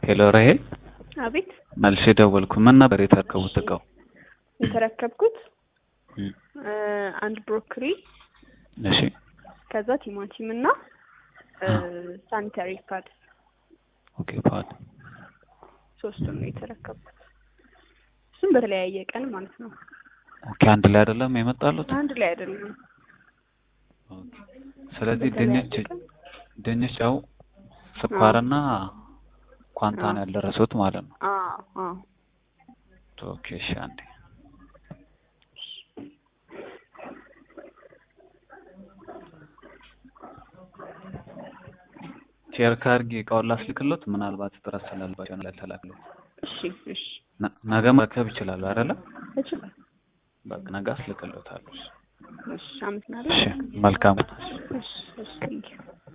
ሄሎ ራሄል፣ አቤት መልሼ ደወልኩ። ምን ነበር የተረከቡት እቃው? የተረከብኩት እም፣ እ፣ አንድ ብሮኮሊ እሺ ከዛ ቲማቲም እና ሳኒታሪ ፓድ ኦኬ ፓድ ሶስቱን ነው የተረከብኩት። እሱም በተለያየ ቀን ማለት ነው። ኦኬ አንድ ላይ አይደለም የመጣሉት? አንድ ላይ አይደለም። ኦኬ ስለዚህ በተለያየ ድንች ቀን ድንች ያው ስኳርና ኳንታ ነው ያልደረሱት ማለት ነው። አዎ አዎ ኦኬ እሺ አንዴ ሼር ካርጊ እቃውን ላስልክሎት ምናልባት ጥረት ስላልባቸው ነው ያልተላክሎት። እሺ እሺ ነ- ነገ መረከብ ይችላሉ አይደለ? እችላለሁ። በቃ ነገ አስልክሎታለሁ። እሺ አመሰግናለሁ። እሺ መልካም እሺ እሺ